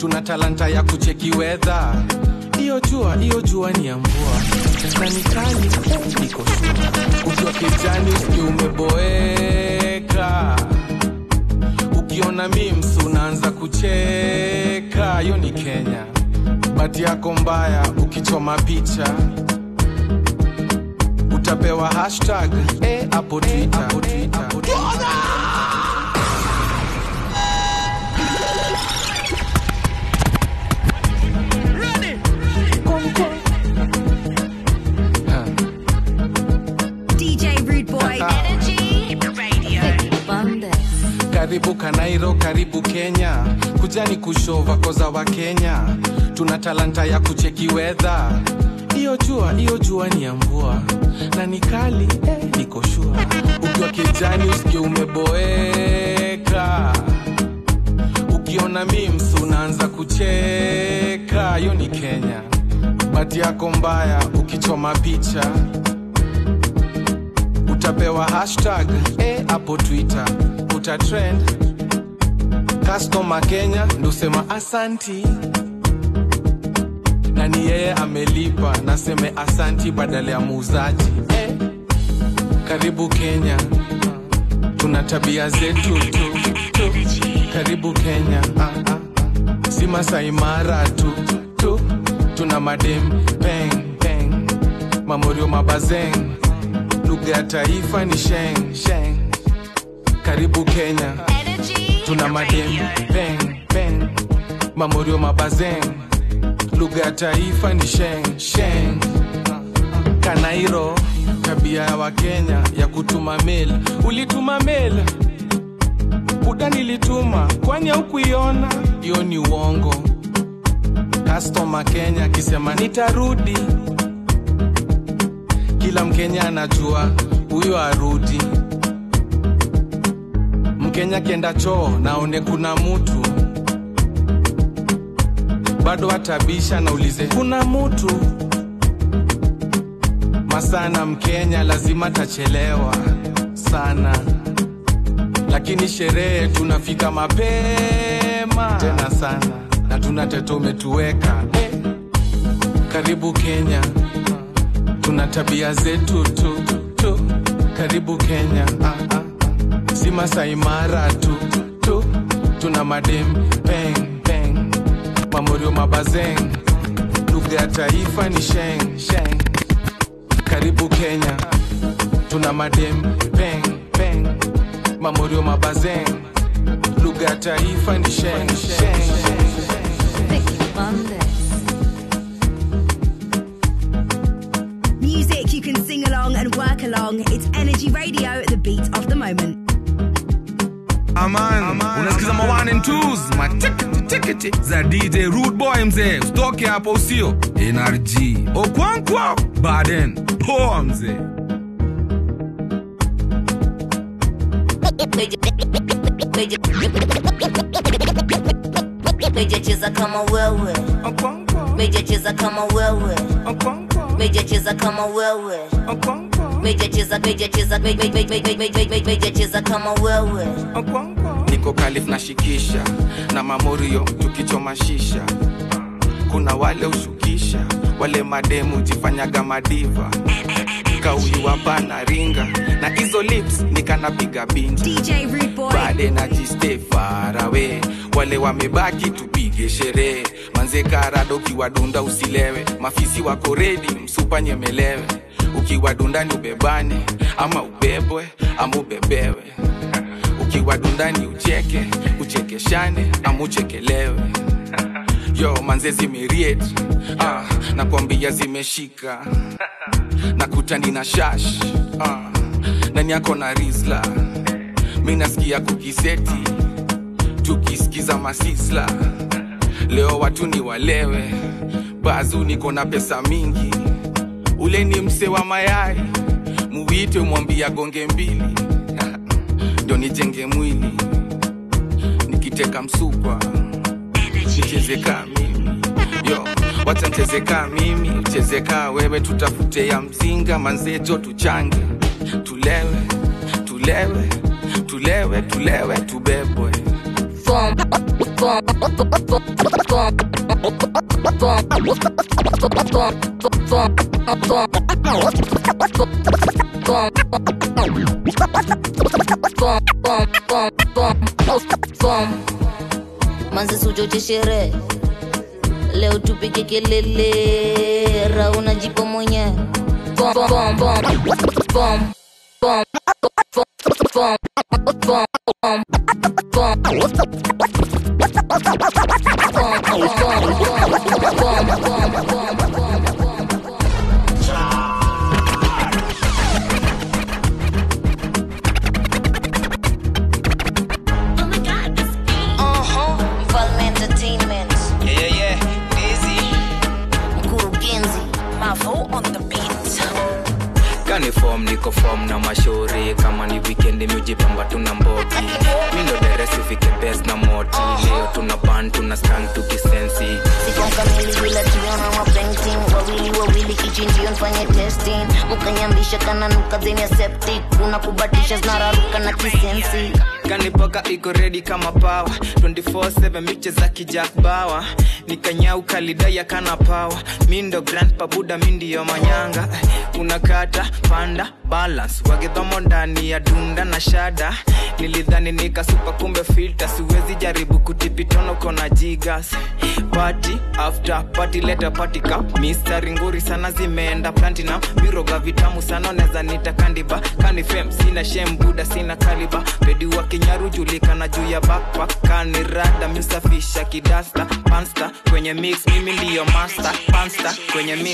tuna talanta ya kucheki wedha hiyo jua hiyo jua ni ya mvua na ni kali eh, iko shua ukiwa kijani usikie umeboeka ukiona mims unaanza kucheka hiyo ni kenya bati yako mbaya ukichoma picha utapewa hashtag eh, hapo twitter, hapo twitter. DJ Rude Boy. Energy Radio. karibu kanairo karibu kenya kujani kushova koza wa kenya tuna talanta ya kucheki wedha hiyo jua hiyo jua ni ya mvua na ni kali eh, niko shua ukiwa kijani usikie umeboeka ukiona mims unaanza kucheka hiyo ni kenya bati yako mbaya ukichoma picha utapewa hashtag eh, hapo twitter utatrend customer kenya ndusema asanti na ni yeye amelipa naseme asanti badala ya muuzaji eh, karibu kenya tuna tabia zetu tu, tu. karibu kenya ah, ah. si masaimara tu, tu tuna madem peng peng mamorio mabazeng lugha ya taifa ni sheng sheng karibu kenya tuna madem peng peng mamorio mabazeng lugha ya taifa ni sheng sheng kanairo tabia ya wakenya ya kutuma mail ulituma mail buda nilituma kwani haukuiona hiyo ni uongo kastoma kenya akisema nitarudi kila mkenya anajua huyo arudi mkenya kienda choo naone kuna mutu bado atabisha naulize kuna mutu masana mkenya lazima tachelewa sana lakini sherehe tunafika mapema tena sana na tuna teto umetuweka eh. karibu kenya tuna tabia zetu tu, tu. karibu kenya ah, ah. si masaimara tu, tu tuna madem peng peng mamorio mabazeng lugha ya taifa ni sheng sheng karibu kenya tuna madem peng peng mamorio mabazeng lugha ya taifa ni sheng sheng Music you can sing along and work along. It's Energy Radio, the beat of the moment. Aman, unasikiza ma one and twos matikiti tikiti za DJ Rude Boy mzee, usitoke hapo usio NRG Okwankwa Baden poa mzee. Mejacheza kama wewe, mejacheza kama wewe, mejacheza kama wewe, mejacheza mejacheza me- me- me- me- me- me- me- mejacheza kama wewe. niko kalif na shikisha na mamorio tukichoma shisha kuna wale ushukisha wale mademu jifanyaga madiva kauyu hapana ringa na hizo lips nikanapiga binja DJ Rude Boy. bade najiste farawe wale wamebaki tupige sherehe manze karado ukiwadunda usilewe mafisi wako redi msupa nyemelewe ukiwadundani ubebane ama ubebwe ama ubebewe ukiwadundani ucheke uchekeshane ama uchekelewe yo manze zimeriet ah, nakwambia zimeshika nakutani na shash ah, ndani yako na rizla mi nasikia kukiseti tukisikiza masisla leo watu ni walewe bazu niko na pesa mingi ule ni mse wa mayai muwite mwambia gonge mbili ndio nijenge mwili nikiteka msukwa nichezeka mimi yo wacha nchezeka mimi uchezeka wewe tutafute ya mzinga manzejo tuchange tulewe tulewe tulewe tulewe tubebwe Form, manzi suchoche sherehe leo tupike kelele rauna jipo mwenyewe Bom, bom, bom, bom, bom, bom, bom, bom, bom. Uh-huh, Mfalme Entertainment, Yeah, yeah, yeah. Dizzy. mkurugenzi Mavo on the beat. kani form niko form na mashauri kama ni weekend miujipamba tuna mbogi mindo deresi fike best na moti leo tuna ban tuna stang tukisensi Siko kamili bila tuliona mapainting wawili wawili kichinjio nfanye testing mukanyambisha kana nuka zenye septic kuna kubatisha zinararuka na kisensi kanipoka iko redi kama pawa 24/7 miche za kijak bawa nikanyau kalidaya kana pawa mindo grand pabuda mindiyo manyanga unakata panda balance wagedhomo ndani ya dunda na shada nilidhani nikasupa kumbe filter siwezi jaribu kutipitono kona jigas party after party leta party cup mistari nguri sana zimeenda platinum viroga vitamu sana neza nita kandiba kanifem sina shem buda sina kaliba pedi wa kinyaru julikana juu ya backpack kanirada misafisha kidasta pansta kwenye mix mimi ndiyo master pansta kwenye mix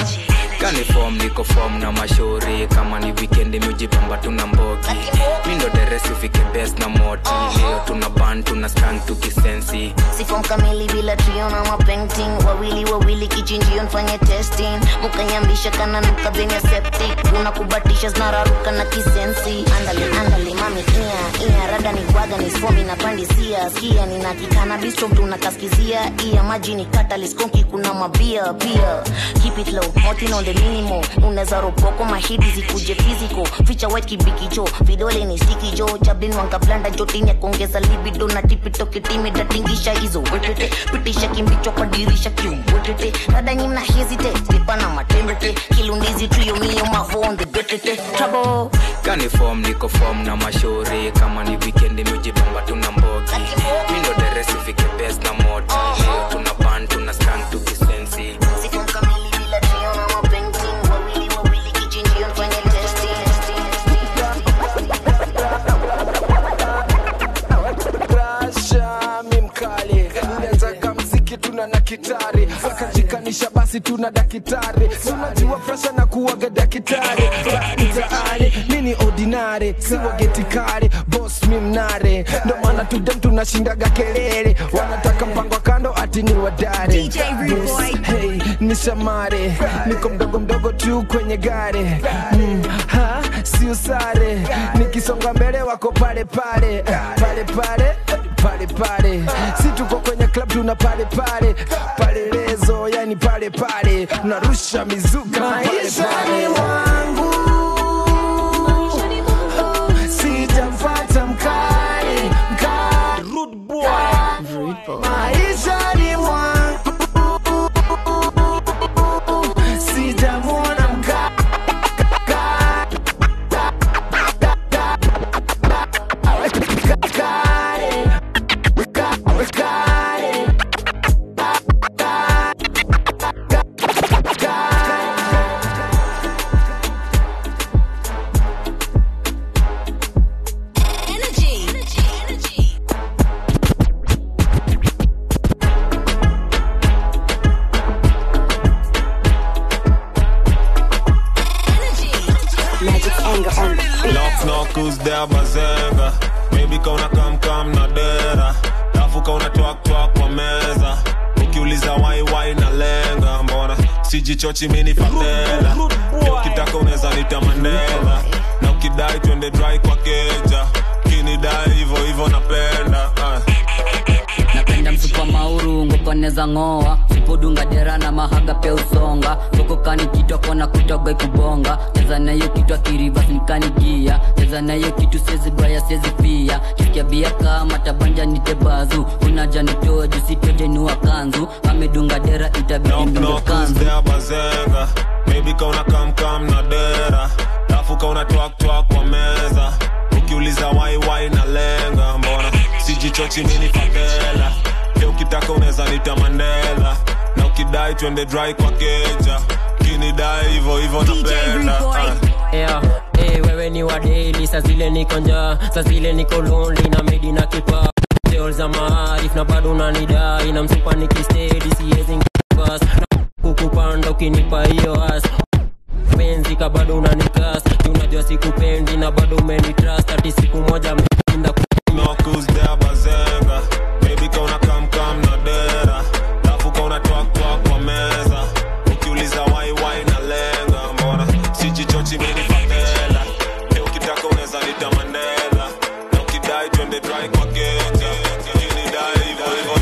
kani form niko form na mashauri kama ni weekend miujipamba tuna mbogi mindo deresi fike best na moti leo tuna ban tuna stang tukisensi sifom kamili bila tuliona mapainting wawili wawili kichinjio nfanye testing mukanyambisha kana nuka zenye septic kuna kubatisha zinararuka na kisensi andale andale mami ia ia rada ni kwaga ni sfomi na pandisia skia nina kikana bistro tunakaskizia ia maji ni catalyst konki kuna mabia pia keep it low motin on the minimo unaweza ropoko mahidi zikuje physical ficha white kibikicho vidole ni stiki jo chablin wangablanda jotini ya kuongeza libido na tipito kitimi datingisha hizo wetete pitisha kimbicho kwa dirisha kiumwetete rada nyimna hesitate lipana matembete kilundizi tuyo mio mavo on the betete trouble kani form niko form na mashauri kama ni weekend miujipamba tuna mbogi mindo deresi fike best na moti leo tuna ban tuna stang tukisensi Siku kamili bila tuliona mapainting wawili wawili kichinjio nfanye testing rasha mimkali unawezaka mziki tuna na kitari akajikanisha basi tuna dakitari sunajua fresha na kuwaga dakitari mtaani mini ordinary siwagetikari bos mimnare ndo maana tudem tunashindaga kelele wanataka mpango wa kando ati ni wadare DJ Rude Boy. hey, ni shamare niko mdogo mdogo tu kwenye gari mm, ha, sio sare nikisonga mbele wako pale pale pale pale pale pale si tuko kwenye club tuna pale pale pale lezo yani pale pale narusha mizuka maisha ni wangu sijamfata mkali mkali rude boy maisha ni mwangu sijamwona mkali Magic's anger on the beat. Knock knock who's there bazenga Maybe kauna kam kam na dera Dafu kauna twak twak kwa meza Ukiuliza wai wai na lenga Mbona sijichochi mini fadhela Pia ukitaka unaweza nita Mandela Na ukidai twende dry kwa keja Kinidai hivyo hivyo napenda ah. napenda msupa mauru ngokoneza ng'oa podunga dera na mahaga pia usonga sokokani kitwa kona kutoga ikubonga cheza nayo kitwa kirivas nikanigia cheza nayo kitu sezi baya sezi pia kisikia bia kama tabanja nitebazu unaja nitoe jusitojenua kanzu amedunga dera itabidi Knock ndunge knock who's kanzu there bazenga Baby kauna kam kam na dera Lafu kauna twak twak kwa meza Ukiuliza wai wai na lenga Mbona sijichochi mini fadhela Leo ukitaka unaweza nita Mandela Na ukidai twende dry kwa keja Kinidai hivyo hivyo napenda Ah. yeah. hey, wewe ni wa daily saa zile niko njaa saa zile niko lonely na medi na kipa Tales za maarif na bado unanidai na msupa nikistedi siwezi ngas kukupanda ukinipa hiyo as penzi ka bado unanikas unajua sikupendi na bado umenitrust ati siku moja mshinda Knock who's there bazenga Baby kauna kam kam na dera Lafu kauna twak twak kwa meza Ukiuliza wai wai na lenga Mbona sijichochi mini fadhela Leo ukitaka unaweza nita Mandela Na ukidai twende dry kwa keja Kinidai hivyo hivyo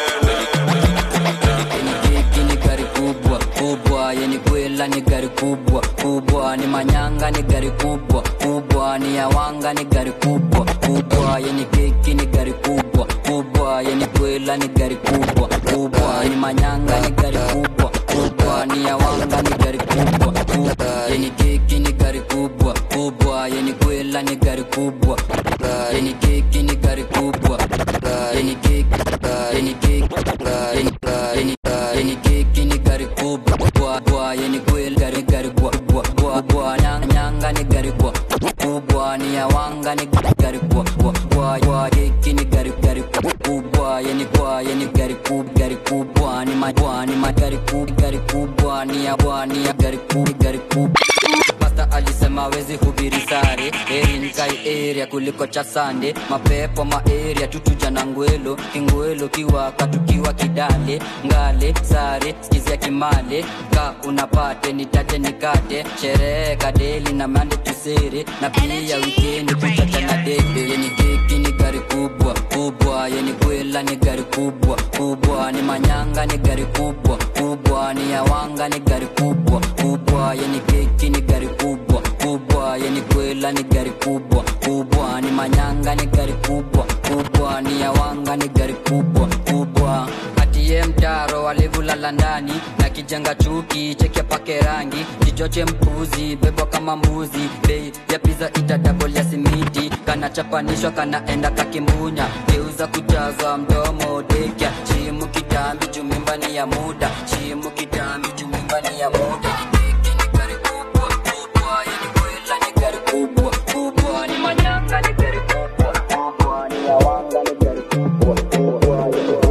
napenda Hiki ni gari kubwa kubwa, yeni kwela ni gari kubwa kubwa, ni manyanga ni gari kubwa kubwa, ni yawanga ni gari kubwa kubwa, yeni keki ni gari kubwa kubwa, yeni kwela ni gari kubwa kubwa, ni manyanga ni gari kubwa kubwa, ni yawanga ni gari kubwa kubwa, yeni keki ni gari kubwa kubwa, yeni kwela ni gari kubwa, yeni keki ni gari kubwa, yeni keki yeni keki yeni yeni yeni keki ni gari kubwa bwa bwa yeni kwel gari gari bwa bwa bwa bwa nyanga nyanga ni gari bwa kubwa ni yawanga ni gari bwa bwa bwa bwa keki ni gari gari kubwa yeni bwa yeni gari kubwa gari kubwa ni ma bwa ni ma gari kubwa gari kubwa ni ya bwa ni ya gari kubwa gari kubwa Pasta alisema wezi hubiri sare eri nikai area kuliko cha sande mapepo ma area tutuja na ngwelo kingwelo kiwaka tukiwa kidale ngale sare skizia kimale ka unapate nitate nikate sherehe kadeli na mande tusere na pia wikendi kuchacha na debe yeni keki ni gari kubwa kubwa yeni kwela ni gari kubwa kubwa ni manyanga ni gari kubwa kubwa ni yawanga ni gari kubwa kubwa yeni keki ni gari kubwa kubwa yeni kwela ni gari kubwa kubwa ni manyanga ni gari kubwa kubwa ni yawanga ni gari kubwa kubwa atiye mtaro walivulala ndani na kijenga chuki cheke pake rangi kichoche mpuzi bebwa kama mbuzi bei ya piza itadabol ya simiti kanachapanishwa kanaenda kakimbunya geuza kujaza mdomo dekya chimu kitambi jumimbani ya muda chimu kitambi jumimbani ya muda Keki ni gari kubwa, kubwa, yani kwela ni gari kubwa, kubwa, ni manyanga ni gari kubwa, kubwa, ni yawanga ni gari kubwa, kubwa, yani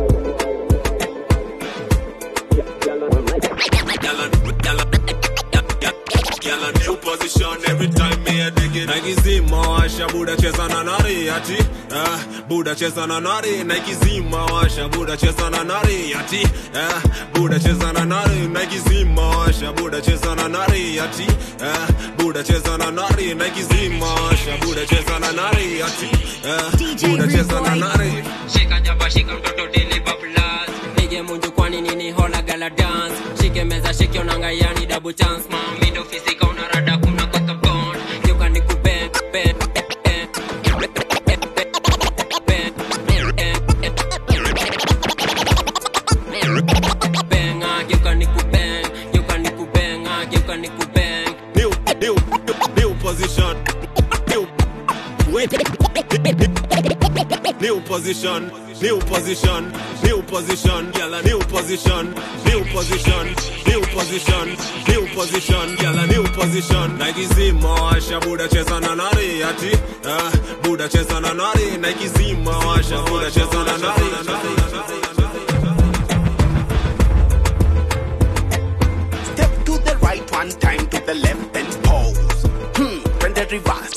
Girl, a new position every time me a dig it. Nike zima washa buda cheza na nari ati eh, buda cheza na nari Nike zima washa buda cheza na nari ati eh, buda cheza na nari Nike zima washa buda cheza na nari ati eh, buda cheza na nari Nike zima washa buda cheza na nari ati eh, buda cheza na nari shika jaba shika mtoto dili bablas pige munju kwani nini hola gala dance shike meza shike onanga yani double chance mami ndo fisika unarada kuna koka bond yoka ni kuben ben benga yoka ni kuben yoka ni kubenga yoka ni kubeng new, new, new position. New, wait. New position, new position, new position, girl a new position, new position, new position, new position, girl a new position. Nike zima washa buda cheza na nari ati, eh, buda cheza na nari. Nike zima washa buda cheza na nari. Step to the right one time to the left and pose. Hmm, twende reverse.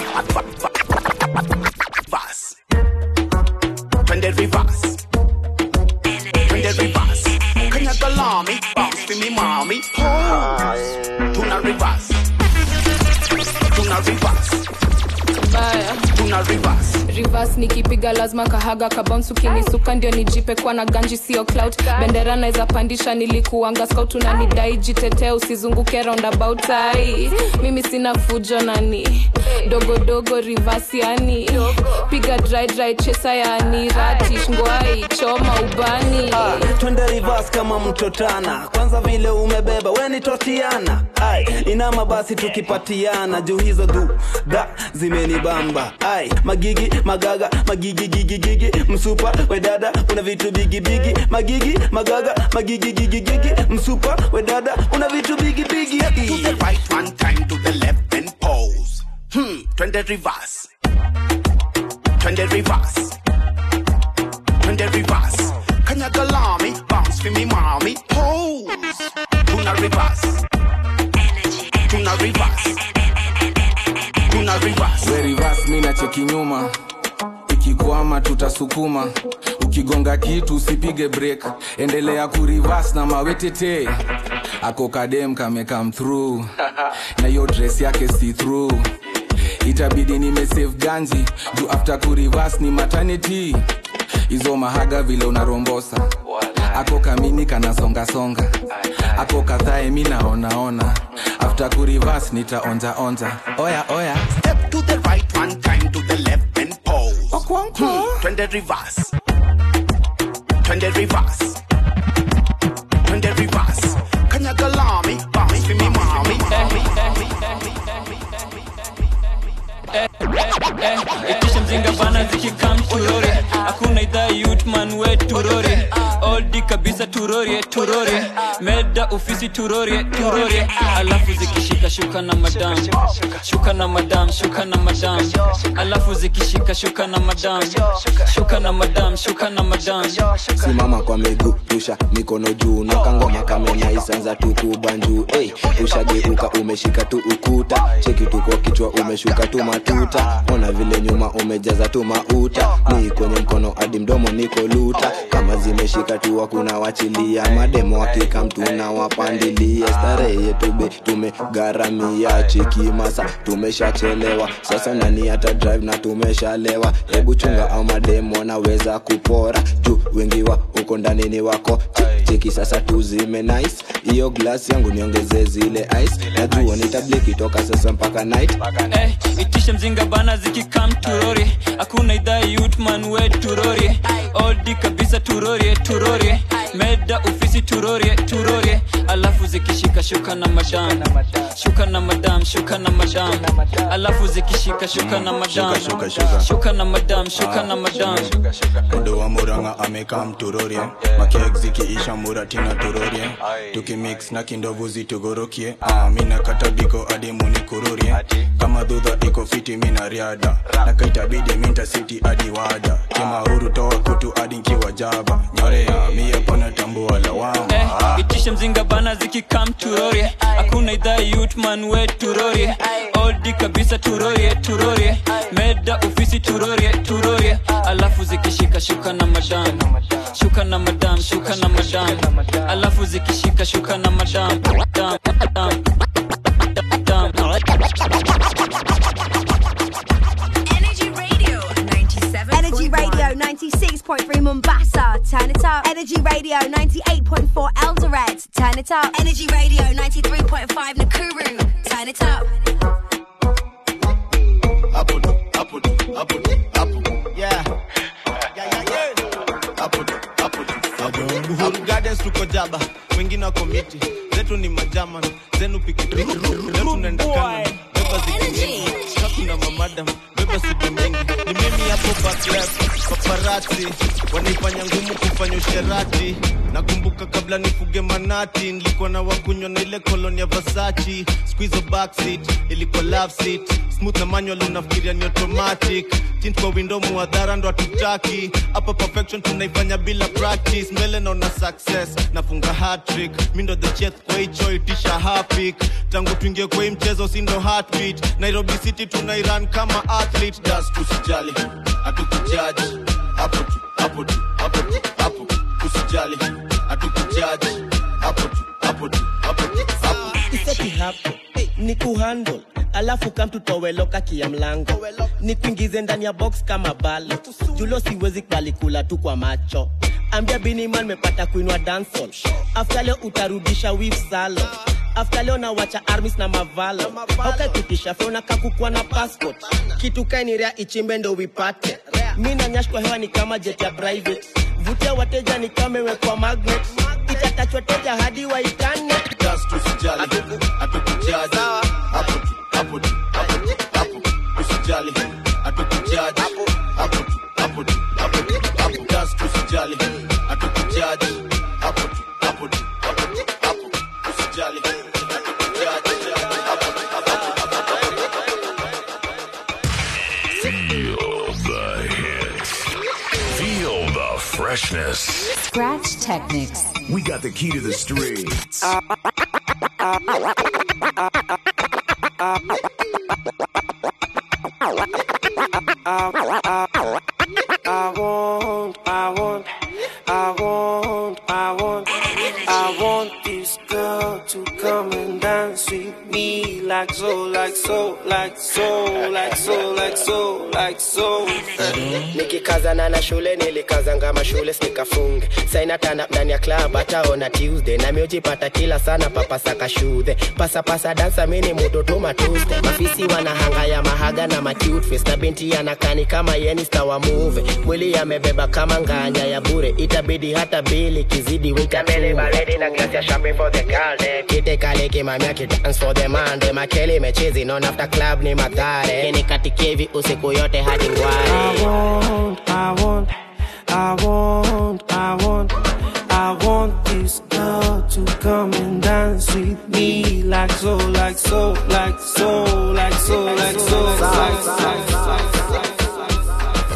Reverse. Twende reverse. Twende reverse. Kanyaga lami, bounce to me mommy. Pose. Tuna reverse. Tuna reverse. Tuna tuna reverse reverse nikipiga lazima kahaga kabounce ukinisuka ndio nijipe kwa na ganji sio clout bendera naweza pandisha nilikuanga scout unanidai jitetee usizunguke roundabout ai mimi sina fujo nani dogodogo reverse yani piga dry dry chesa yani ratish ngwai choma ubani twende reverse kama mtotana kwanza vile umebeba we ni totiana ai inama basi tukipatiana juu hizo du da zimenibamba ai magigi magaga magigi gigi gigi msupa we dada una vitu bigi bigi magigi magaga magigi gigi gigi msupa we dada una vitu bigi bigi to the right one time to the left and pose hmm twende reverse twende reverse twende reverse kanyaga lami bounce for me mommy pose tuna reverse tuna reverse tuna reverse we reverse mi nacheki nyuma ikikwama tutasukuma ukigonga kitu usipige break endelea kurivas na mawetete ako kadem kame come through na hiyo dress yake see through itabidi nimesave ganji juu after kurivas ni maternity hizo mahaga vile unarombosa ako kamini kanasongasonga ako kadhae mi naonaona after kurivas nitaonjaonja oya oya step to the right one time to the left and pose hmm twende reverse twende reverse twende reverse kanyaga lami bounce for me mommy itisha mzinga bana zikikam turore hakuna idhaa yutman we turore oldi kabisa turorie turorie meda ofisi turorie turorie alafu zikishika shuka na madam shuka na madam shuka na madam alafu zikishika shuka na madam shuka na madam shuka na madam simama kwa miguu rusha mikono juu na kangoma kamenya isanza tukubanjuu hey, ushageuka umeshika tu ukuta cheki tu kwa kichwa umeshuka tu matuta ona vile nyuma umejaza tu mauta ni kwenye mkono hadi mdomo niko luta kama zimeshika tu hakuna wachilia mademo hakika mtuna wapandilia starehe yetu be tumegharamia chikimasa tumeshachelewa sasa nani hata drive na tumeshalewa hebu chunga au mademo naweza kupora juu wengi wa uko ndani ni wako Che- cheki sasa tuzime nice hiyo glass yangu niongeze zile ice najua nitableki toka sasa mpaka night Eh, itisha mzinga bana zikikam turori hakuna idhaa yutman we turori oldi kabisa turorie turorie meda ofisi turorie turorie alafu zikishika shuka na madam shuka na madam shuka na madam alafu zikishika shuka na madam Shuka, shuka. shuka na madam shuka na madam Mdo wa muranga amekaa mturorie makek zikiisha muratina turorie tukimix na kindovu zitugorokie ah, mina katabiko hadi munikururie kama dhudha iko fiti mina riada na kaitabidi minta siti hadi wada kimahuru toa kutu hadi nkiwa jaba nyorea mie pona tambua lawama Eh, itisha mzinga bana zikikam turorie hakuna idhaa yutman we turorie oldi kabisa turorie turorie meda ofisi turorie turorie alafu zikishika shuka na madam shuka na madam shuka na madam alafu zikishika shuka na madam Dam, dam, dam, Energy Radio 97. Energy Radio 96.3 Mombasa. Turn it up. Energy Radio 98.4 Eldoret. Turn it up. Energy Radio 93.5 Nakuru. Turn it up. Uhuru Gardens tuko jaba, wengine wako miti, zetu ni majaman, zenu pikipiki, leo tunaenda kana, beba ziki mingi, hakuna mamadam, beba siku mingi, ni mimi hapo back left, paparazzi, wanaifanya ngumu kufanya usherati, nakumbuka kabla nifuge manati, nilikuwa na wakunywa na ile koloni ya Versace, squeeze backseat, ilikuwa love seat, smooth na manual unafikiria ni automatic, tint kwa window muadhara ndo hatutaki, hapa perfection tunaifanya bila practice, mbele naona success, nafunga hat-trick, mi ndo the chef kwa hicho itisha hapik, tangu tuingie kwa hii mchezo si ndo heartbeat, Nairobi City tunairan kama athlete, das tusijali, hatukujaji, hapo tu, hapo tu, hapo tu, hapo, usijali, hatukujaji, hapo tu, hapo tu, hapo tu, hapo. Iseti hapo ni kuhandle alafu kamtutoweloka kia mlango ni kuingize ndani ya box kama balo julo siwezi kubali kula tu kwa macho ambia biniman mepata kuinua dansol afta leo utarudisha wif salo afta leo nawacha armis na mavalo haukakitisha fe unakakukwa na passport kitu kainirea ichimbe ndo wipate mi na nyash kwa hewa ni kama jet ya private vutia wateja ni kama imewekwa magnet itatachwa teja hadi waitane Just usijali hatukujaji hapo tu hapo tu hapo tu hapo usijali hatukujaji hapo tu hapo tu hapo tu hapo just usijali hatukujaji hapo tu hapo tu hapo tu hapo usijali hatukujaji hapo tu Feel the hits. Feel the freshness. Scratch Technics. We got the key to the streets. I want, I want, I want, I want, I want this girl to come and dance with me like so, like so, like so, like so, like so, like so. nikikazana na shule nilikazanga mashule sikafunge sainatana ndani ya club hataona tuesday nami ujipata kila sana papasaka shudhe pasapasa dansa mini mutoto matuste mafisi wanahanga ya mahaga na macutface na binti yanakani kama yenista wa muve mwili yamebeba kama nganya ya bure itabidi hata bili kizidi winkamele baredi na glasi ya champagne for the girl dem. kite kale kimamia kidance for the man dem. makele mechezi non after club ni madhare nikatikevi usiku yote hadi ngware I want, I want, I want, I want this girl to come and dance with me like so, like so, like so, like so, like so, like so, like so.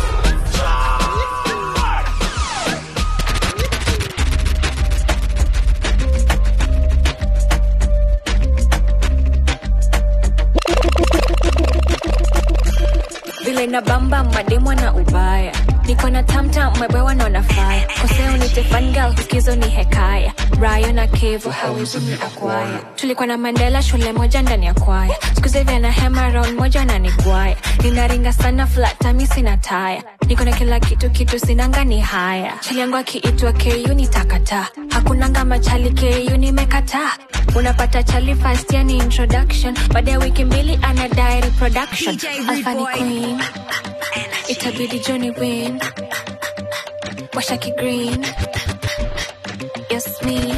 vile na bamba mademwa na ubaya niko na tamta mwebewa na wanafaya koseo ni tefangal hukizo ni hekaya rayo na kevo hawezi ni akwaya tulikuwa na mandela shule moja ndani ya kwaya skuzevi na hema round moja na nigwaya ninaringa sana flatami sina taya niko na kila kitu kitu sinanga ni haya chali yangu akiitwa ku ni takata hakunanga machali ku nimekataa unapata chali fast yani introduction baada ya wiki mbili ana diary production DJ Alpha ni Rude Boy. queen itabidi Johnny win washaki green yes me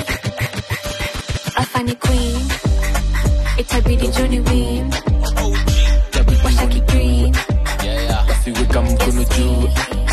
Alpha ni queen itabidi Johnny win washaki green wasiweka mkono juu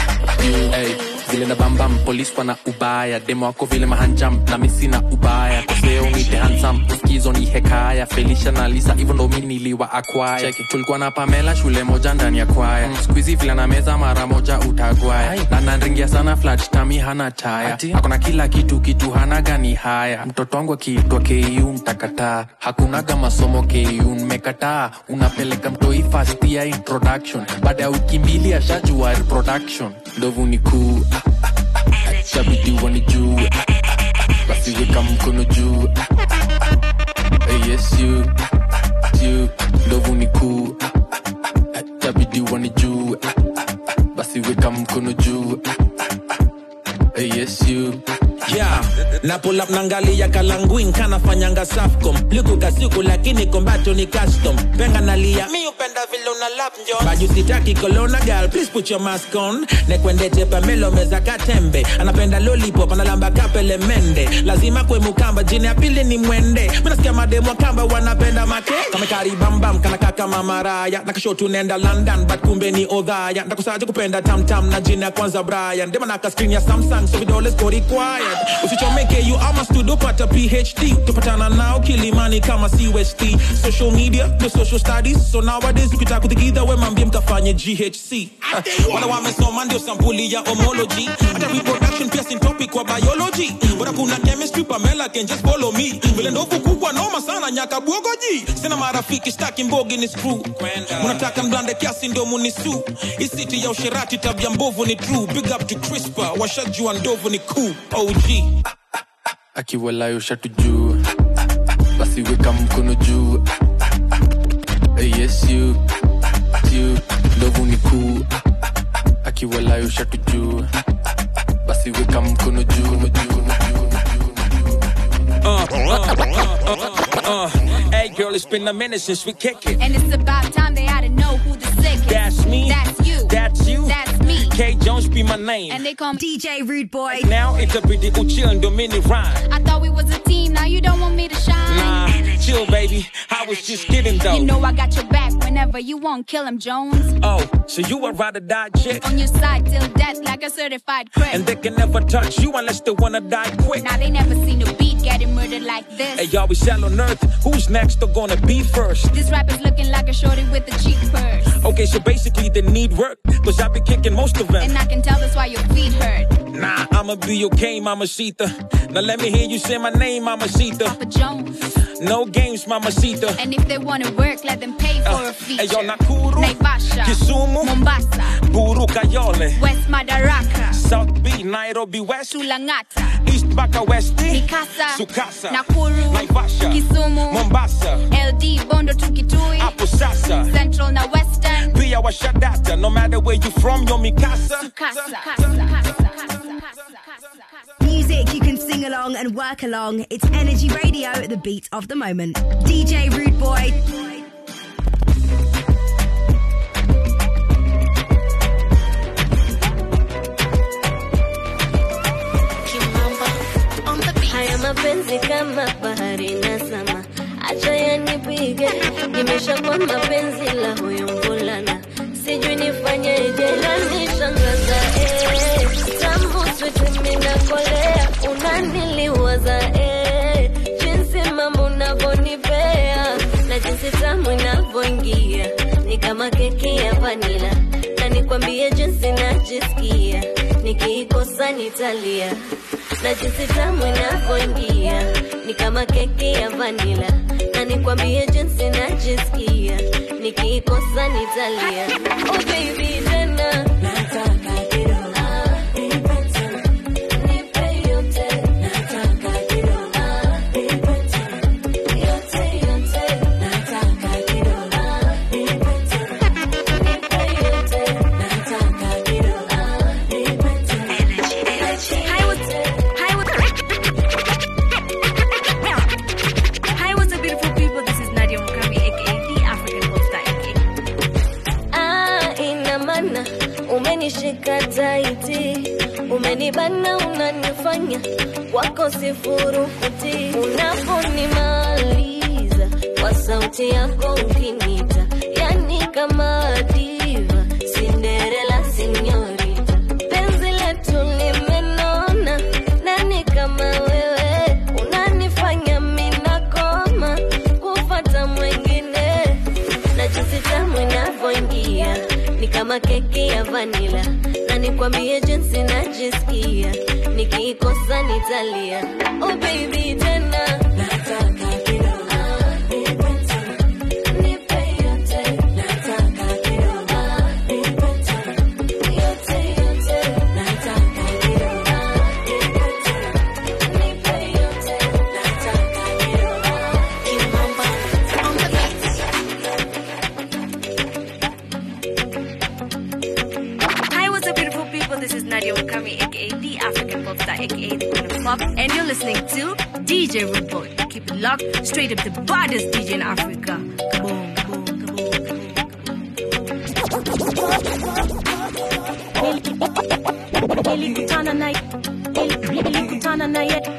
hey, vile na bambam polis wana ubaya demo wako vile mahanjam na misi na ubaya koseo nite hansam uskizo ni hekaya felisha na lisa hivyo ndo mi niliwa akwaya tulikuwa na pamela shule moja ndani ya kwaya skuizi vile na meza mara moja utagwaya na nanringia sana flat tami hana taya akona kila kitu kitu hana gani haya mtoto wangu akiitwa ku mtakataa hakunaga masomo ku mmekataa unapeleka mtoi fast ya introduction baada ya wiki mbili ashajua reproduction ndovu ni kuu ah, ah, ah, shabidi wanijue ah, ah, ah, basi weka mkono juu ah, ah, ah, hey, yes you you ndovu ni kuu ah, ah, ah, shabidi wanijue ah, ah, ah, basi weka mkono juu ah, ah, ah, hey, yes you yeah na pull up nangalia kalanguin kanafanyanga safcom likuka siku lakini kombato ni custom penga nalia mi upenda vile una lap njon baju sitaki kolona gal please put your mask on nekwendete pamelo meza katembe anapenda lollipop analamba kapele mende lazima kwe mukamba jini ya pili ni mwende minasikia mademo kamba wanapenda make kamekaribambam kanaka kama maraya nakashotu nenda london but kumbe ni odhaya ndakusaje kupenda tamtam na jini ya kwanza brian dema naka screen ya samsung so vidole siko required usichomeke you ama studio pata phd tupatana nao kilimani kama cust social media the social studies so nowadays ukitaka kuthigidha we mambie mkafanye ghc Ah, wala wamesoma ndio sampuli ya homology hata reproduction pia sin topic kwa biology bora kuna chemistry pamela can just follow me vile ndovu kubwa noma sana nyaka bwogoji sina marafiki staki mbogi ni screw munataka mblande kiasi ndio munisu isiti ya usherati tabia mbovu ni true big up to crispa washajua ndovu ni cool og akiwalayo shatu juu basi weka mkono juu Hey, yes you you ndovu ni kuu akiwalayo shatu juu basi weka mkono juu juu Uh, uh, uh, uh, uh. Hey girl, it's been a minute since we kick it. And it's about time they ought to know who the sick is. That's me. That's you. That's you. That's me. K Jones be my name. And they call me DJ Rude Boy. Now it's a pretty uchill and mini rhyme. I thought we was a team, now you don't want me to shine. Nah, chill, baby. I was just kidding though. You know I got your back whenever you want, kill him, Jones. Oh, so you a ride or die chick? On your side till death like a certified crip. And they can never touch you unless they wanna die quick. Now they never seen a beat getting murdered like this. Hey, y'all, we sell on earth. Who's next or gonna be first? This rap is looking like a shorty with a cheap purse. Okay, so basically they need work, cause I be kicking most of them. And I can tell that's why your feet hurt. Nah, I'ma be okay, Mamacita. Now let me hear you say my name, Mamacita. Papa Jones. No games, Mamacita. And if they wanna work, let them pay for a feature. Hey, yo, Nakuru, Naivasha, Kisumu, Mombasa, Buru Kayole, West Madaraka, South B, Nairobi West, Sulangata, East Baka West, Mikasa, Sukasa, Nakuru, Naivasha, Kisumu, Mombasa, LD, Bondo to Kitui, Hapo Sasa, Central na Western, Pia Washadata. No matter where you from, yo Mikasa. Music you can sing along and work along. It's Energy Radio, the beat of the moment. DJ Rude Boy. Haya mapenzi kama bahari na sama, acha yanipige, nimeshakuwa mapenzi la huyo mvulana, sijui nifanyeje, lanishangaza eh, tamu switi minakolea, unaniliwaza eh, jinsi mambo unavyonipea na jinsi tamu inavyoingia ni kama keki ya vanila, na nikwambie jinsi najisikia nikiikosa nitalia na jinsi tamu inavyoingia ni kama keki ya vanila, na nikwambie jinsi najisikia nikiikosa nitalia. Oh baby, tena nataka kidogo. Ah, nipe tena. Nipe yote. Nataka kidogo. Ah, nipe tena. Yote, yote. Nataka kidogo. Ah, nipe tena. Nipe yote. Nataka kidogo. Ah, nipe tena. Hi, what's, hi, what's, hi, what's up, beautiful people? This is Nadia Mukami, aka the African Pop Star, aka Ah, ina maana umenishika taiti, umenibana, unanifanya wako sifurukuti, unaponimaliza kwa sauti yako ukinita, yani kama diva, Cinderella sinyorita, penzi letu limenona, nani kama wewe unanifanya minakoma kufata mwengine na jinsi tamu inavyoingia ni kama keki ya vanila, na nikwambie jinsi najisikia nikiikosa nitalia. Oh baby, tena nataka kidogo. Ah, nipe tena. Nipe yote. Nataka kidogo. Ah, nipe tena. Yote, yote. Nataka kidogo. Ah, nipe tena. Nipe yote. Nataka kidogo. Ah, kimamba on the beat. Hi, what's up, beautiful people? This is Nadia Mukami, aka the African Pop Star, aka the Queen of Pop, and you're listening to DJ Rude Boy. Keep it locked, straight up the baddest DJ in Africa. Boom, boom, nilikutana na nilikutana na ye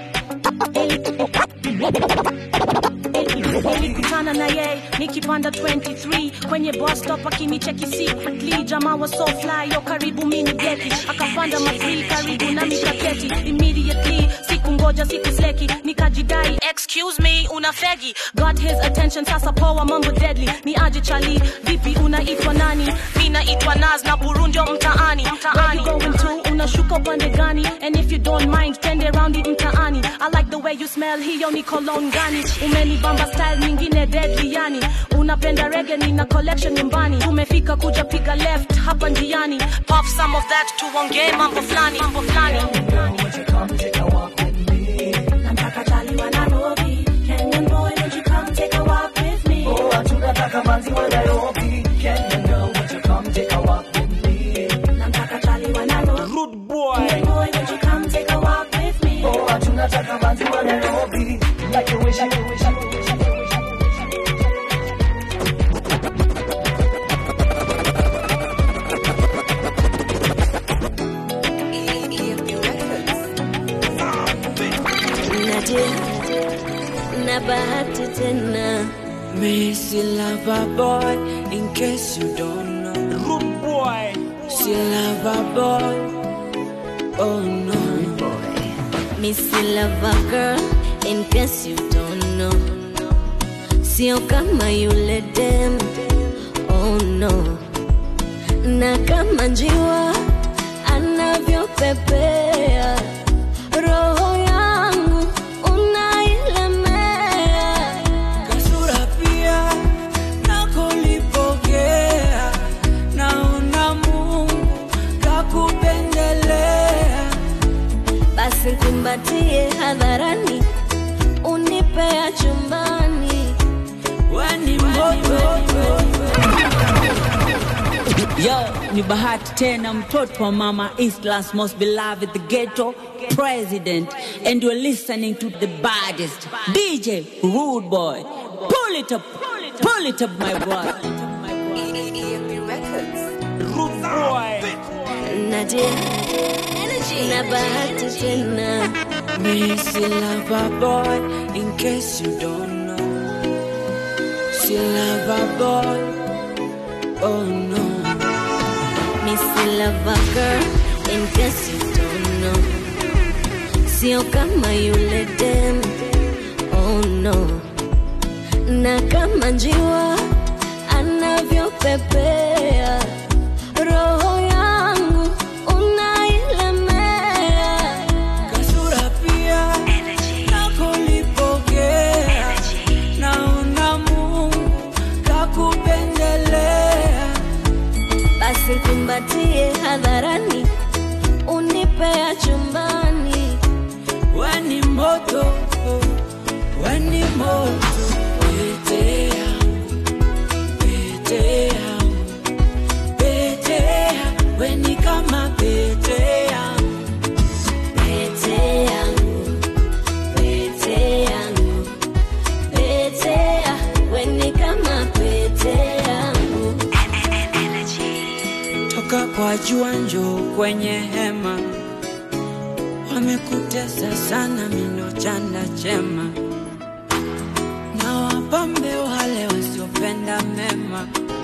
nilikutana na ye nikipanda 23 kwenye bus stop akinicheki secretly jamaa wa so fly yo karibu mini geti akapanda mafree karibu na mikaketi immediately siku ngoja siku sleki nikajidai excuse me una fegi got his attention sasa poa mambo deadly ni aje chali vipi unaitwa nani mi naitwa naz na burundio mtaani mtaani Where you going to unashuka upande gani and if you don't mind twende raundi mtaani i like the way you smell hiyo ni cologne gani umenibamba style nyingine deadly yani unapenda rege nina collection nyumbani tumefika kuja piga left hapa njiani pop some of that tuongee mambo fulani mambo fulani nataka chali wa Nairobi Kenyan boy won't you come take a walk with me oh tunataka manzi wa Zanzibar, Nairobi. Like the way she, like the way she, like the way she, like the way she. naje na bahati tena Missy lover boy, in case you don't know. Rude boy. See lover boy. Oh no. Missy lover girl in case you don't know sio kama yule dem oh no na kama njiwa anavyopepea roho yangu unailemea Kasura pia nakolipokea, naona Mungu kakupendelea. basi kumbatie hadharani unipea chumbani Wani moto Yo, ni bahati tena mtoto wa mama Eastland's most beloved the ghetto president and you're listening to the baddest DJ Rude Boy. Pull it up, pull it up my brother. Rude boy. naje na bahati tena Missy lover boy, in case you don't know. See lover boy. Oh no. Missy lover girl in case you don't know sio kama yule dem oh no na kama njiwa anavyopepea roho yangu unailemea Kasura pia nakolipokea, naona Mungu kakupendelea. basi kumbatie hadharani unipea chumbani Wani moto, wani moto, pete yangu, pete yangu, pete yangu, weni kama pete yangu, pete yangu pete yangu pete ya weni kama pete yangu toka kwa jua njoo kwenye hema, wamekutesa sana mino chanda chema, na wapambe wale wasiopenda mema,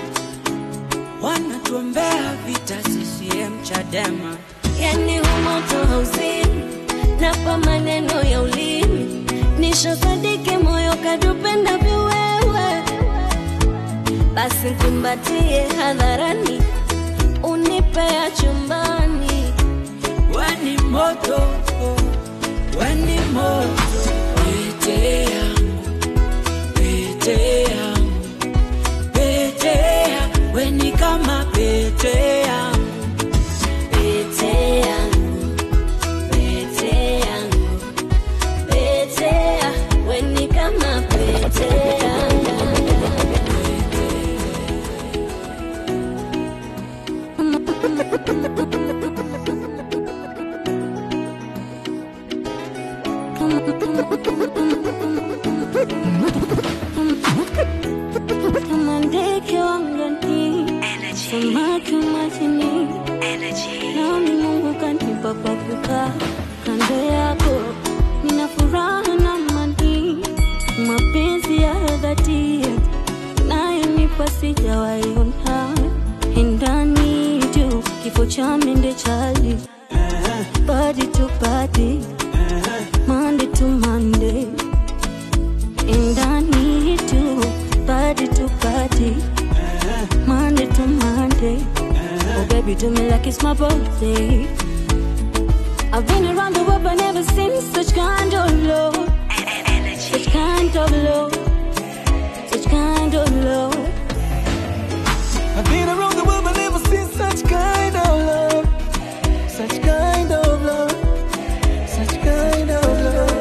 wanatuombea vita CCM Chadema. yani humoto hauzini napa maneno ya ulimi nishosadiki moyo kadupenda viwewe basi kumbatie hadharani unipea chumbani Weni moto, weni moto, pete yangu, pete yangu, pete yangu, weni kama pete yangu, pete yangu pete yangu pete ya weni kama pete yangu kama ndege wangani samaki majini nami mungu kanipa pa kukaa kando yako nina furaha na amani mapenzi ya dhati nayonipa sijawaiona endani tu kifo cha mende chali body to body Monday to Monday and I need you body to body Monday to Monday Oh baby do me like it's my birthday I've been around the world but never seen such kind of love Such kind of love Such kind of love I've been around the world but never seen such kind of love. Such kind of love. Such kind of love.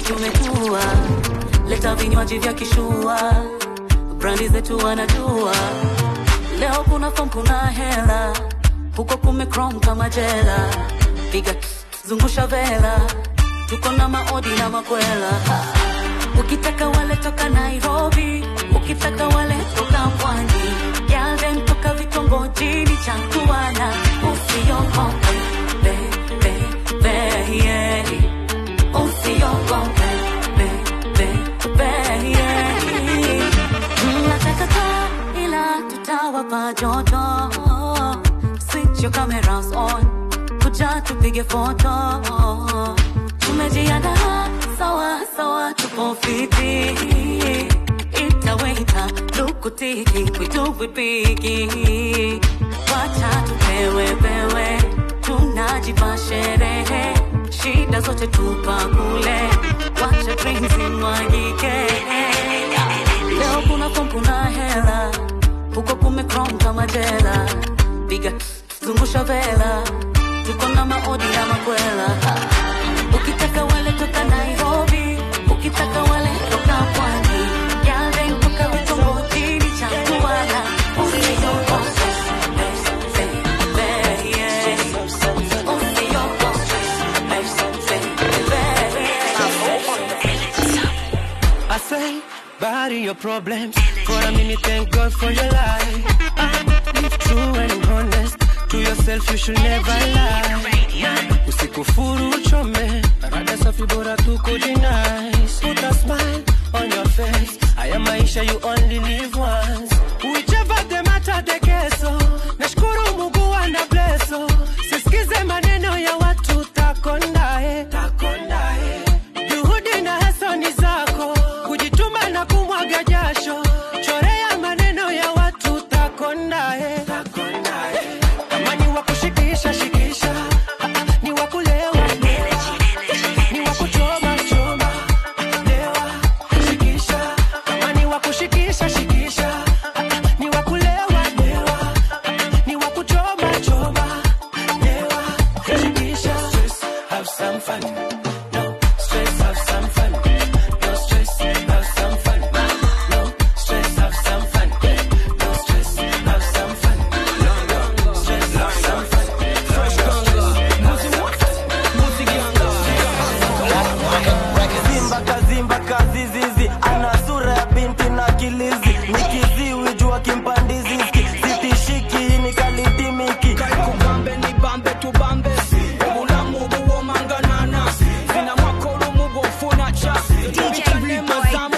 tumetua leta vinywaji vya kishua brandi zetu wanajua leo kuna fom kuna hela huko kumekrom kama jela piga zungusha vela tuko na maodi na makwela ukitaka wale toka nairobi ukitaka wale toka pwani yalden toka vitongojini chantuana usiogope be, be, be, yeah. usiogope be, be, be, yeah. nataka taa ila tutawapa joto switch your cameras on kuja tupige foto tumejiandaa sawa sawa tupo fiti itaweka lukutiki kwitu vipiki wacha tupewe pewe tunajipa sherehe shida zote tupa kule wacha drinks imwagike leo kuna fom kuna hela huko kumekrom kama jela piga zungusha vela tuko na maodi na makwela ukitaka wale toka nairobi ukitaka wale toka pwani yale toka vitongojini cha kuana usiogope I say, bury your problems. For a minute, thank God for your life. Ah, live true and honest. To yourself, you should never lie. Usikufuru uchome. Rada safi bora tu kujinice. Put a smile on your face. Haya maisha you only live once. Whichever the matter the keso. Nashukuru Mungu ana blesso. Sisikize maneno ya watu takondae. Takondae. Juhudi na hasa ni zako, kujituma na kumwaga jasho, chorea maneno ya watu takondae. Kama ni wa kushikisha shikisha, Ah, ah, ni wa kulewa lewa, ni wa kuchoma choma lewa shikisha. Kama ni wa kushikisha shikisha, Ah, ah, ni wa kulewa lewa, ni wa kuchoma choma lewa shikisha. Stress, have some fun. No stress, have some fun. No stress, have some fun. No stress, have some fun. No stress, have some fun. No, no stress, have some fun. Fresh Congo. Zimba kazimba kazizizi ana sura ya binti na kilizi ni kiziwi jua kimpandiziski sitishiki ni kalitimiki kubambe ni bambe tubambe obulamu obuwomanganana zina mwakolo mubufuna ca bikanemazamu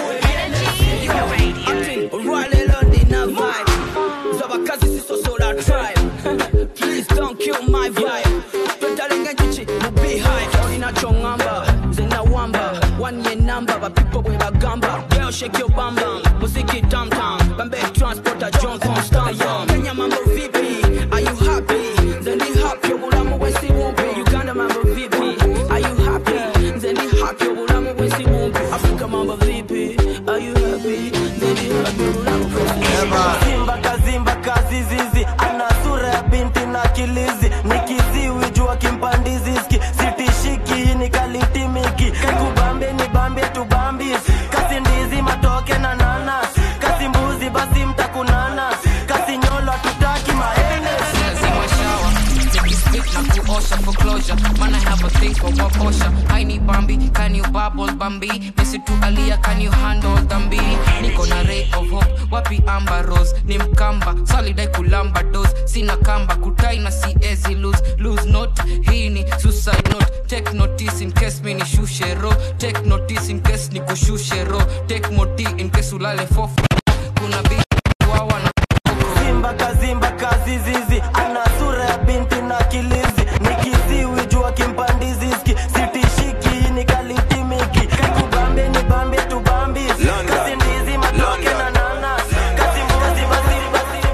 olwalero ndina vibe z'abakazi sisosola tribe please don't kill my vibe twetalenga enjuki mu beehive olina kyoŋŋamba nze nawamba one ye number bapipo bwe bagamba girl shake your bam bam muziki tam tam bambe transporter john constant kenya mambo vipi are you happy nze ndi happy obulamu bwensi bumpi uganda mambo vipi are you happy nze ndi happy obulamu bwensi bumpi afrika mambo vipi are you happy nze ndi happy obulamu bwensi bumpi Zimba kazimba kazizizi ana sura ya binti na kilizi ni kiziwi jua kimpandiziski sitishiki ni kalitimiki kaikubambe ni bambe tubambis kasi ndizi matoke na nanas kasi mbuzi basi mtakunana kasi nyolo tutaki maenes lazima shawa nikispit na kuosha for closure man i have a thing for wakosha i need bambi can you bubble bambi mesi tu alia can you handle dhambi niko na ray of hope wapi amba rose ni mkamba salidai kulamba dos sina kamba kutai na siezi lose lose note hii ni suicide note take notice in case mi nishushe ro take notice in case nikushushe ro take moti in case ulale fofo kuna bi wawa na Zimba kazimba kazizizi ana sura ya binti na kilizi ni kiziwi jua kimpandiziski sitishiki ni kalitimiki kaikubambe ni bambe tubambis kasi ndizi matoke na nanas kasi mbuzi basi basi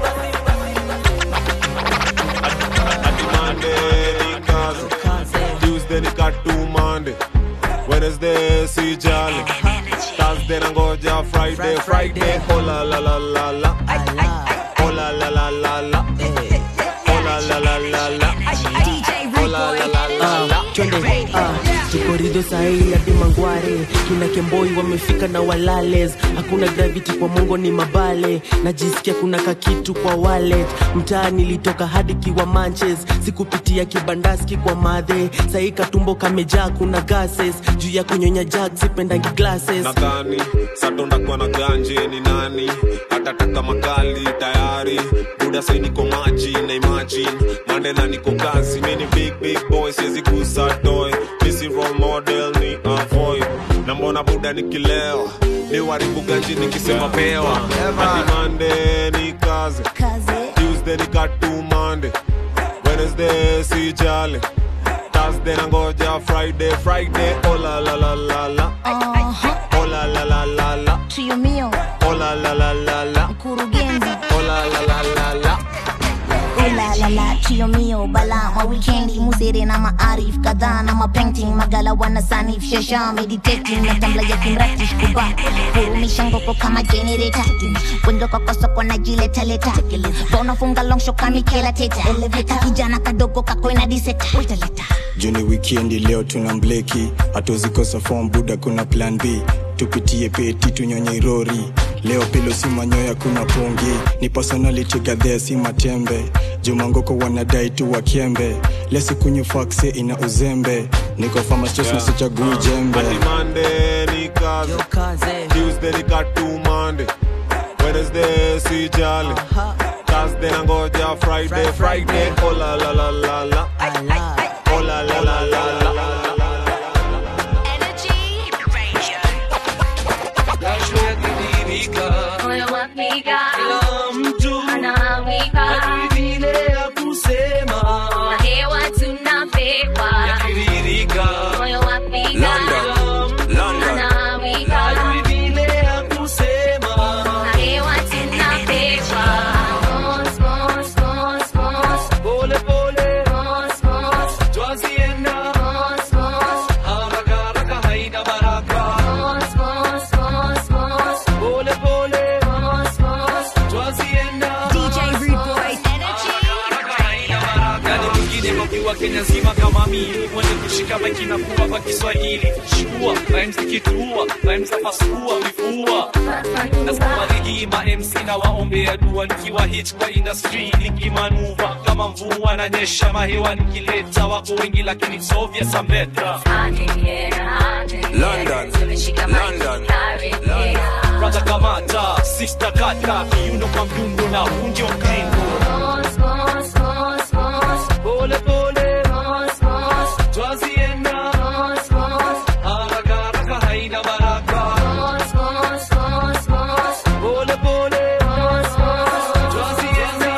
Tuesday nika tu Monday Wednesday si jali Thursday nangoja Friday Friday oh la la la la la oh la la la la la oh la la la la la oh la la la la la twende ah, korido sahii hadi mangware kina kemboi wamefika na walales hakuna gravity kwa mongo ni mabale najisikia kuna kakitu kwa wallet mtaa nilitoka hadi kiwa manches sikupitia kibandaski kwa madhe sahii katumbo kamejaa kuna gases juu ya kunyonya jag sipendangi glasses nadhani satondakwa na ganje ni nani atataka makali tayari buda sai niko maji na imagine mandela niko kazi mini big big boy siwezi kusatoy misi role model ni avoid na mbona buda nikilewa ni waribu ganji nikisema pewa hadi mande ni kaze tuesday ni katu mande wednesday si jale thursday nangoja friday friday oh la la la la la oh la la la la la trio mio oh la la la la la mkurugenzi oh la la la la la ulalala trio mio bala ma wikendi musere na maarif kadhaa na mapainting magala wana sanif shasha meditating na tambla ya kimratish kuba hurumisha ngoko kama generator wendo kwa soko na jiletaleta bonafunga longsho kamikela teta eleveta kijana kadogo kakoina diseta juni wikendi leo tuna mbleki hatuzikosa form buda kuna plan b tupitie peti tunyonye rori leo pilo si manyoya kuna pungi ni personality gadhea si matembe jumangoko wanadai tu wakembe lesikunywa fakse ina uzembe niko famastos Yeah. nasichagui jembe Hadi Monday ni kaze Tuesday ni katu Monday Wednesday si jale Thursday nangoja Friday Friday oh la la la la la oh la la la la la Moyo wapiga, kila mtu anawika, vile ya kusema, na hewa tunapewa, yakitiririka, moyo wapiga, anawika, vile ya kusema, na hewa tunapewa, Mos, mos, mos, mos, pole pole, mos, mos, twazienda, mos, mos, haraka haraka haina baraka, mos, mos, mos, mos, pole pole, mos, mos, twazienda, DJ Rude Boy. yani mwingine wakiwa Kenya nzima kama mimi mwenye kushika maiki na kuwa kwa Kiswahili shua rhymes zikitua rhymes za pasua vifua nasoma ligi ma MC na waombea dua nikiwa hit kwa industry nikimanuva kama mvua na nyesha mahewa nikileta wako wengi lakini sovya sambeta London, London, brother kamata sister kata kiuno kwa mdundo na unjo mkrindo pole pole twazienda haraka haraka haina baraka pole pole twazienda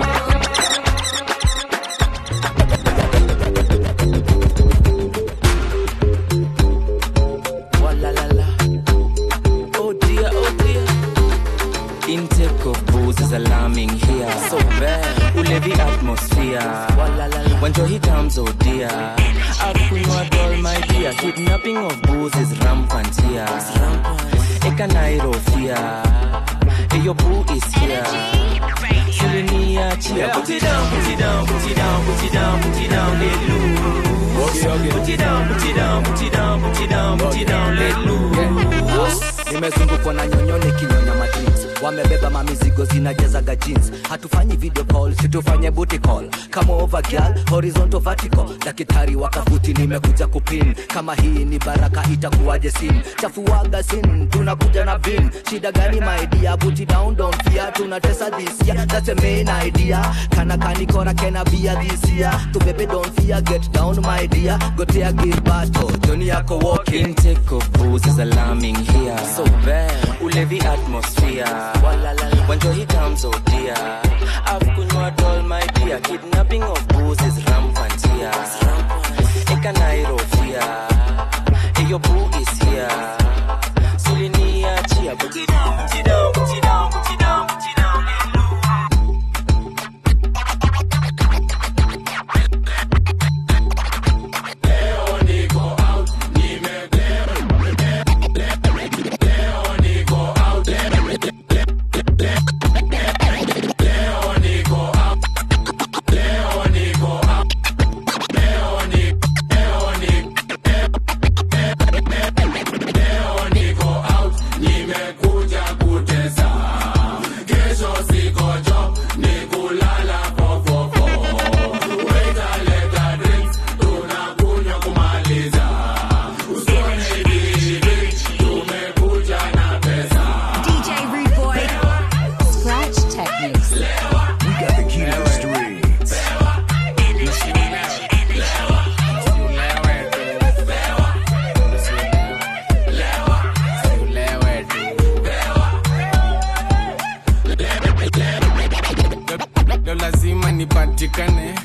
Walalala. Oh dear, oh dear. Intake of booze is alarming here. So bad. Ulevi atmosphere. Walalala. When Johi comes, oh dear. Akunywa doll, my dear. Kidnapping of booze is rampant here. Eka Nairo fear. Hey, your boo is here. Siliniachia. Put it down, put it down, put it down, put it down, put it down, let loose. Put it down, put it down, put it down, put it down, put it down, let loose. nimezungukwa na nyonyone kinyonya madrinks wamebeba mamizigo zinajazaga jeans hatufanyi video call situfanye booty call kama over girl horizontal vertical daktari wakafuti nimekuja kupin kama hii ni baraka itakuwaje sin chafuaga sin tunakuja na vin shida gani maidia booty down don't fear tunatesa this year that's the main idea kana kanikora kena bia this year tubebe don't fear get down my dear gotea give battle joni yako walking Intake of booze is alarming here. So bad. Ulevi atmosphere. When Johi comes, oh dear. I've kunywa doll, my dear. Kidnapping of booze is rampant here. Eka Nairo fear. Hey, your boo is here. Suliniachia. Put it down, put it down, put it down, put it down, put it down.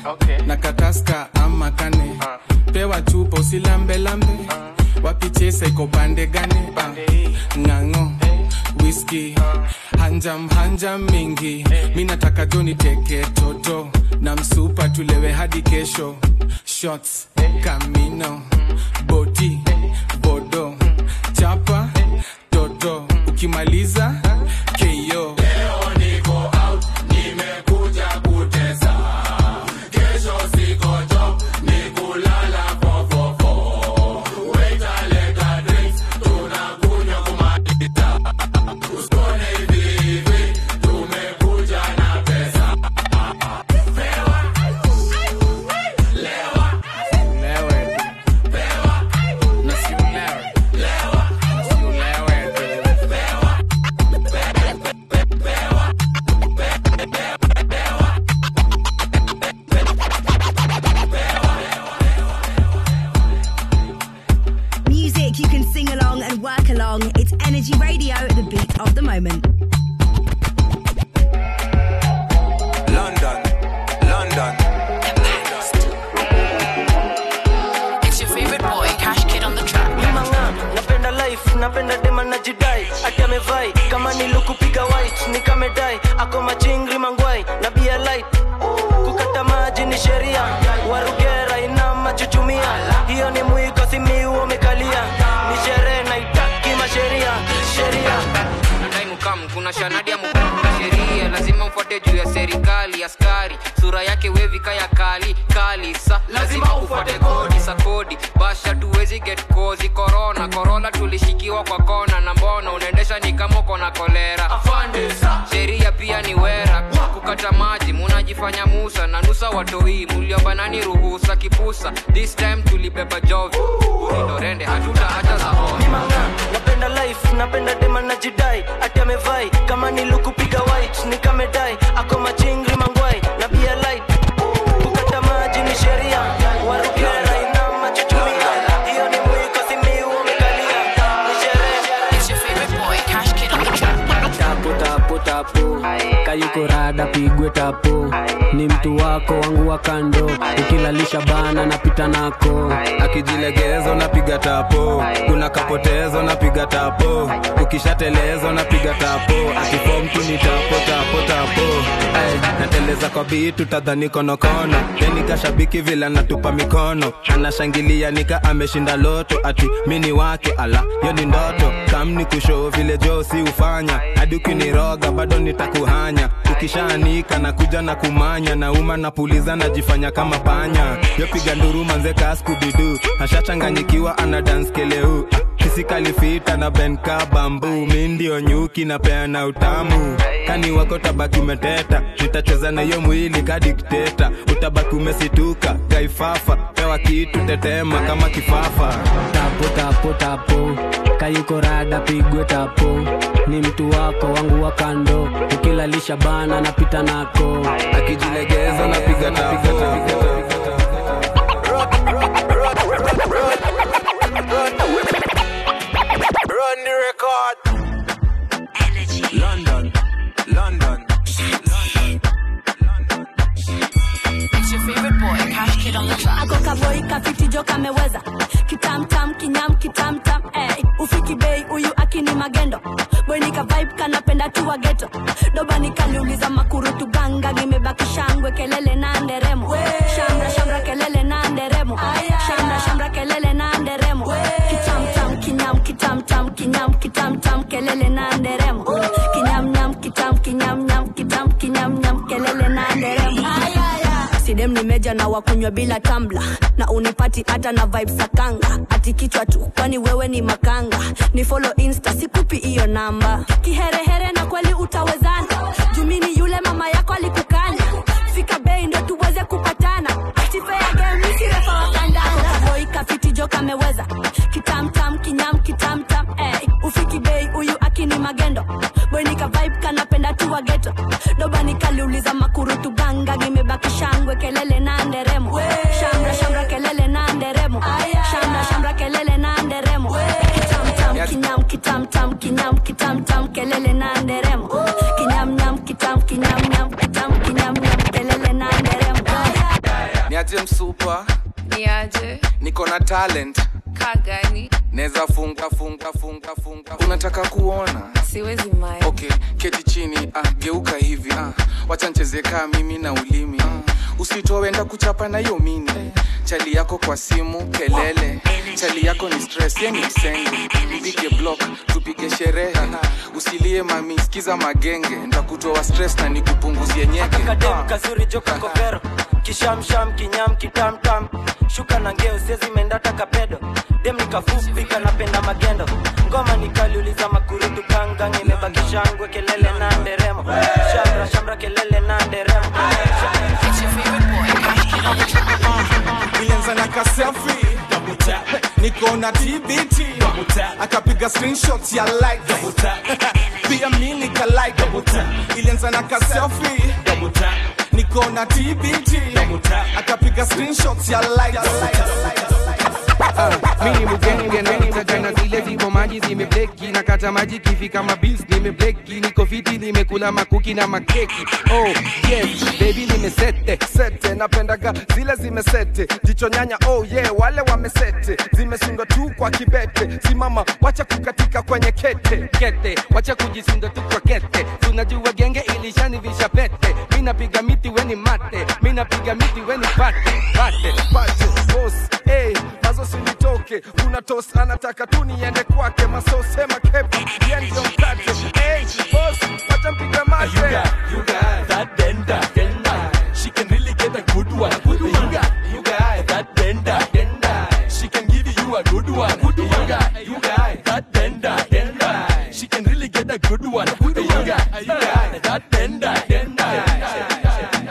na kataska ama kane pewa chupa usilambelambe wapichesa iko pande gane Ah, ng'ang'o whisky hanjam hanjam mingi mi nataka joni teke toto na msupa tulewe hadi kesho shots kamino boti bodo chapa toto ukimaliza keyo Music you can sing along and work along. It's Energy Radio, the beat of the moment. London, London. It's your favorite boy, Cash Kid on the track. Mimanga, napenda life napenda dema na jidai ati amevai kama nilukupiga white nikamedai ako machingri mangwai na bia light kukata maji ni sheria warugera ina machuchumia hiyo ni mwiko simiu umekalia ni sherehe naitaki masheria sheria nadai mukam kuna shanadi ya mukam sheria lazima mfuate juu ya serikali askari sura yake wevika ya kali kali sa lazima ufuate kodi sa kodi basha tuwezi get kozi korona korona tulishikiwa kwa kona na mbona unaendesha ni kama uko na kolera sheria pia ni wera kukata maji munajifanya musa na nusa watoi muliobanani ruhusa kipusa this time tulibeba jovi uridorende hatutaacha za Mimanga, napenda life napenda dema na jidai ati amevai kama nilukupiga white nikamedai ako machingri mangwai na bia light kukata maji ni sheria warugera ina machuchumia hiyo ni mwiko simiu umekalia ni sherehe It's your favorite boy, Cash Kid on the track. tapo tapo tapo kayuko rada pigwe tapo ni mtu wako wangu wa kando ukilalisha bana napita nako akijilegeza unapiga tapo kuna kapotezo napiga tapo ukishateleza napiga tapo akifom tu ni tapo tapo tapo Ay, nateleza kwa bitu tadhani konokono teni kashabiki vile anatupa mikono anashangilia nika ameshinda loto ati mini wake ala yo ni ndoto kamni kushoo vile josi hufanya hadi ukiniroga bado nitakuhanya ukishaanika na kuja na kumanya nauma napuliza najifanya kama panya yopiga nduru manze kaskubidu ashachanganyikiwa ana dance keleu kisikalifita na benka bambu mi ndio nyuki na peana utamu kani wako tabaki umeteta nitacheza na hiyo mwili kadikteta utabaki umesituka kaifafa pewa kitu tetema kama kifafa tapo tapo tapo kayuko rada pigwe tapo ni mtu wako wangu wa kando ukilalisha bana napita nako akijilegeza napiga tapo Run the record. London, London. It's your favorite boy, Cash Kid on the track. ako kaboi kafiti jo kameweza kitamtam kinyam kitamtam eh. ufiki bei huyu akini magendo bwenika vibe kanapenda tu wa geto doba nikaliuliza makurutu ganga nimebaki shangwe kelele na nderemo shamra shamra kelele na nderemo shamra shamra kelele na nderemo kitamtam kinyam kitamtam kinyam kitamtam kelele na nderemo kinyam nyam kitam kinyam nyam kitam kinyam nyam kelele na nderemo sidem nimeja na wakunywa bila tambla na unipati hata na vibe sakanga ati kichwa tu kwani wewe ni makanga ni follow insta sikupi hiyo namba kiherehere na kweli utawezana jumini yule mama yako alikukanya fika bei ndo tuweze kupatana atifea game misirefa wakandana boy kafiti jo kameweza kitamtam kinyam kitamtam eh. ufiki bei huyu akini magendo bwenika vibe kanapenda tu wa geto doba nikaliuliza makurutu ganga gimebaki shangwe kelele na nderemo shamra shamra kelele na nderemo shamra shamra kelele na nderemo kitamtam kinyam kitamtam kinyam kitamtam kelele na nderemo kinyam nyam kitam kinyam nyam kitam kinyam nyam kelele na nderemo super ni aje niko na talent kaa gani neza funga funga funga funga unataka kuona siwezi mae okay keti chini ah, geuka hivi ah, wacha ncheze kaa mimi na ulimi ah, usitowenda kuchapa na hiyo mini chali yako kwa simu kelele chali yako ni stress ye ni msenge mpige block tupige sherehe usilie mami sikiza magenge ndakutoa stress na nikupunguzie nyeke kadem kazuri joka kovero kishamsham kinyam kitamtam shuka na ngeo sezi mendata kapedo dem nikafupi kanapenda magendo ngoma nikaliuliza makurutu kangang imebakishangwe kelele na nderemo shamra shamra kelele na nderemo ilianza na kaselfi niko na tbt akapiga screenshot ya like pia mi nika like ilianza na kaselfi niko na tbt akapiga screenshot ya like mini mugenge na nitagana zile ziko maji zimebleki na kata maji kifika mabils nimebleki niko fiti nimekula makuki na makeki oh yes baby nimesete sete napendaga zile zimesete jicho nyanya oh yeah wale wamesete zimesundwa tu kwa kibete simama wacha kukatika kwenye kete kete wacha kujisinda tu kwa kete tunajua genge ilishanivisha pete mi napiga miti weni mate mi napiga miti weni pate pate pate boss hey, mazo sinitoke kuna tos anataka tu niende kwake maso sema kepa ye ndio mkate hey, boss wacha mpiga mate You got that bender, bender. She can really get a good one. Good one. You got, you got that bender, bender. She can give you a good one. Good one. You got, you got that bender, bender. She can really get a good one. Good one. You got, you got that bender, bender.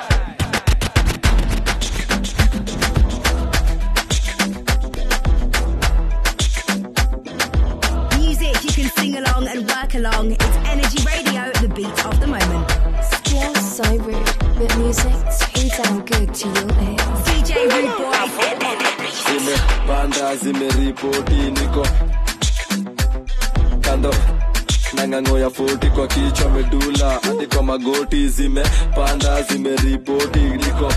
Music you can sing along and work along. It's Energy Radio, the beat of the moment. Still so rude, but music's too damn good to your ears. DJ Rude Boy. zimepanda zimeripoti niko kando nang'ang'o ya foti kwa kichwa medula hadi kwa magoti zimepanda zimeripoti niko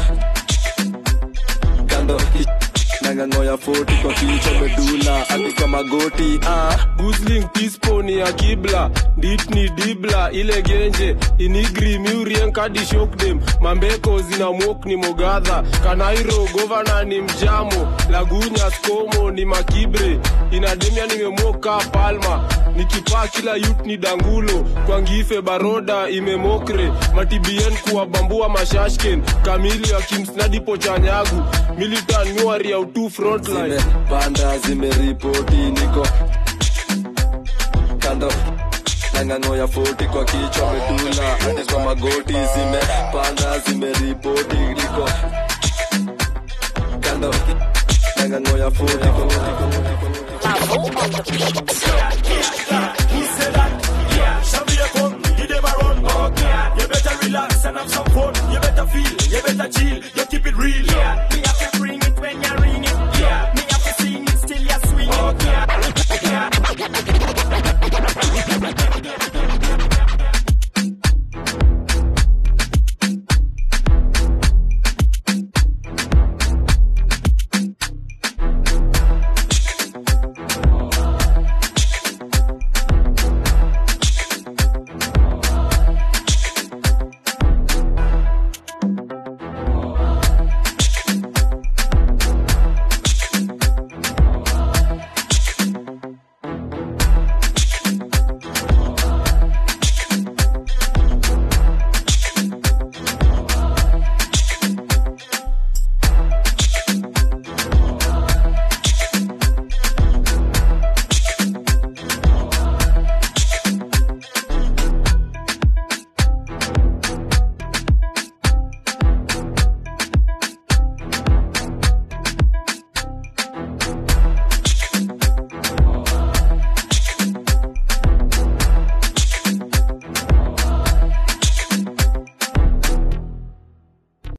kando nang'ang'o ya foti kwa kichwa medula hadi kwa magoti ah. gusling pisponi ya kibla dit ni dibla ile genje inigri miurien kadi shokdem mambeko zina mwok ni mogadha kanairo govana ni mjamo lagunya skomo ni makibre inademia nimemwoka palma nikipaa kila yut ni dangulo kwangife baroda imemokre matibien kuwabambua mashashken kamili akimsnadipo chanyagu militan nyuari ya utu frontline zimepanda zimeripoti niko kando nang'ang'o ya foti kwa kichwa medula hadi kwa magoti zimepanda zimeripoti niko kando nang'ang'o ya foti kwa You better relax and have some fun. You better feel, you better chill. You